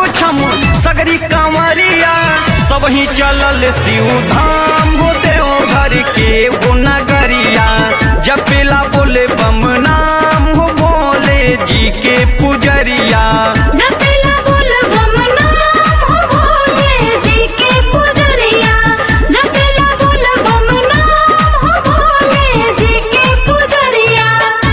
छम सगरी कांवरिया सब ही चलल शिव धाम हो देव घर के वो नगरिया जपेला बोले बम नाम हो बोले जी के पुजरिया जपेला बोल बम नाम हो भोले जी के पुजरिया जपेला बोल बम नाम हो भोले जी के पुजरिया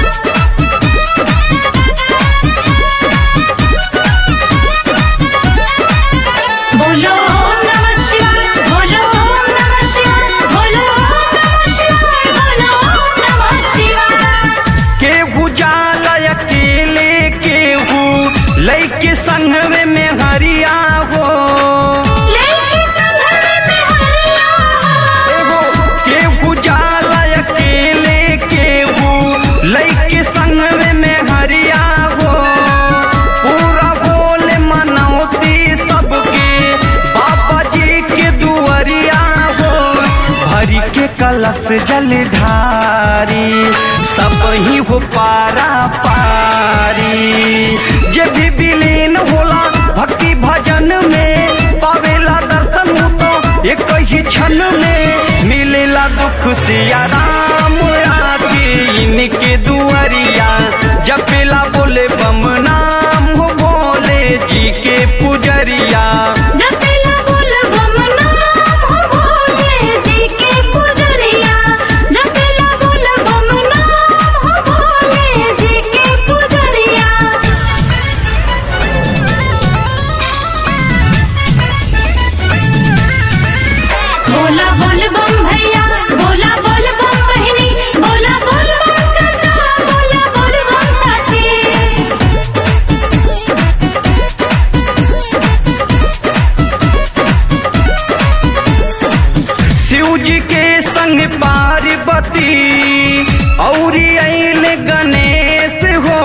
बोलो ओम नमः शिवाय बोलो ओम नमः शिवाय बोलो ओम नमः शिवाय बोलो ओम नमः शिवाय केहू जाला अकेले केहू लैके संघवे में हरिया हो लेके संघरे में हरिया एगो केहू जाला अकेले केहू लैके संघवे में हरिया हो पूरा बोले मनौती सबके बाबा जी के दुआरिया हो भरी के कलश जल ढारी सब ही हो पारा पारी जे भी विलीन होला भक्ति भजन में पावेला दर्शन हो तो एक ही क्षण में मिलेला दुख से आराम आके इनके दुआरिया जपेला बोले बम नाम हो बोले जी के पुजरिया जपेला बोल बम नाम हो भोले जी के पुजरिया जपेला बोल बम नाम हो भोले जी के पुजरिया बोला बोल बम भैया बोला बोल बम बहिनी बोला बोल बम चाचा बोला बोल बम चाची शिव जी के संग पार्वती और अल गणेश हो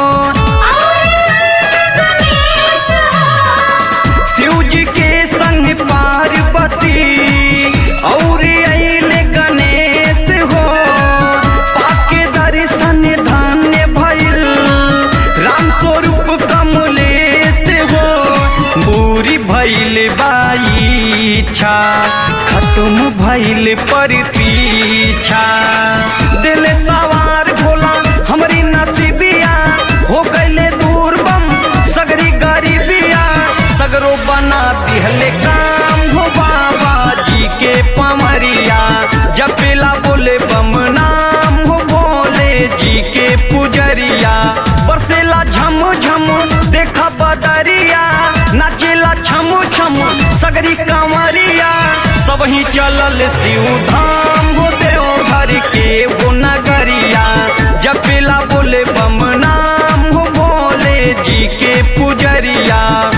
गणेश शिव जी के संग पार्वती और अल गणेश हो पाके दर्शन धन्य भइल राम स्वरूप कमलेश हो बूरी भइल बाई इच्छा खत्म भइल प्रतीक्षा दिल सवार भोला हमरी नसीबिया हो गईले दूर बम सगरी गरीबिया सगरो बना दिहले काम हो बाबा जी के पमरिया जपेला बोले बम नाम हो बोले जी के पुजरिया बरसेला झम झम देखा बदरिया नाचेला छम छम सगरी कांवरिया सब ही चलल शिव धाम हो देव घर के वो नगरिया जपेला बोले बम नाम हो बोले जी के पुजरिया